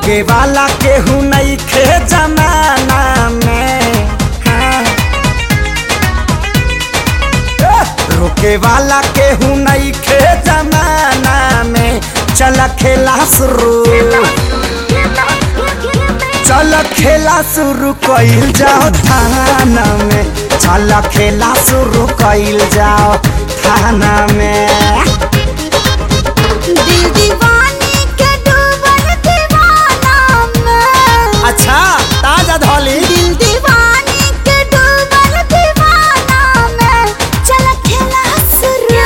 रोके वाला केहू नहीं खे जमाना में हाँ। ए, रोके वाला केहू नहीं खे जमाना में चल खेला शुरू चल खेला शुरू कइल जाओ थाना में चल खेला शुरू कइल जाओ थाना में दिल दीवानी के डूबल दीवाना में अच्छा ताजा धोली दिल दीवानी के डूबल दीवाना में चल खेला शुरू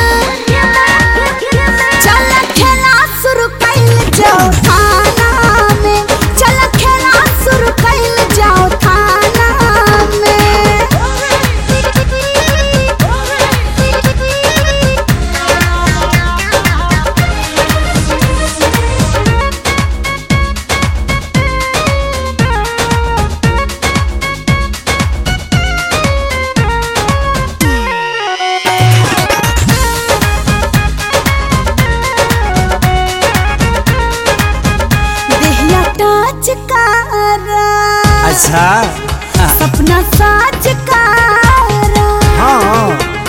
चल खेला शुरू कइल जाओ थाना में चल खेला शुरू कइल जाओ थाना में देहिया टच करा अच्छा सपना साच करा हाँ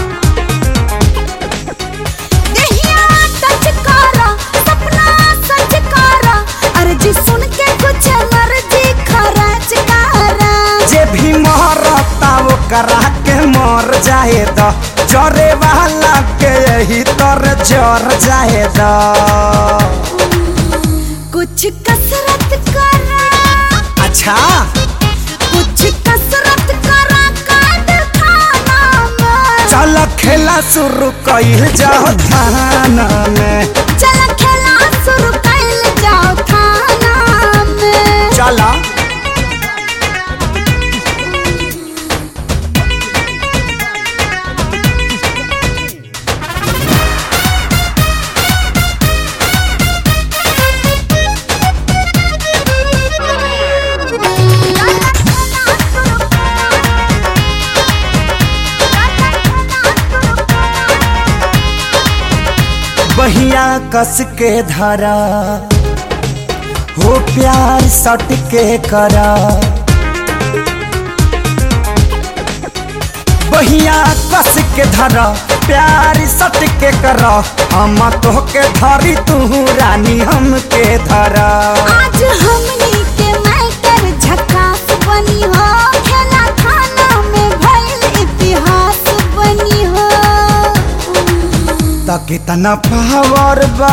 देहिया टच करा सपना सच करा अर्जी सुन के कुछ मर्जी खरच करा जे भी मरता वो करा के मर जाए द जरे वाला के यही तर जर जाए द कुछ कसरत करा अच्छा कुछ कसरत करा काट खाना में चल खेला शुरू कइल जाओ थाना में चल खेला शुरू कइल जाओ थाना में चला बहिया कस के धरा हो प्यार सट के करा बहिया कस के धरा प्यार सट के करा हम तो के धरी तू रानी हम के धरा आज हमनी के मैटर झकास बनी हो खेला खाना में भइल इतिहास बनी हो त कितना पावर बा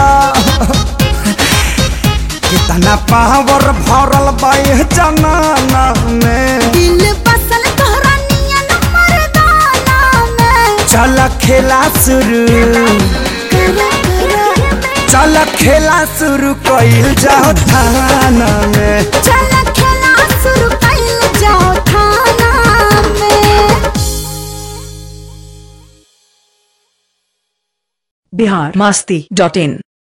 कितना पावर भरल बा ये जमाना में दिल बसल तोहरा नियन मर्दाना में चल खेला शुरू करा करा चल खेला शुरू कइल जाओ थाना में चल खेला शुरू कइल जाओ थाना में बिहार मस्ती डॉट इन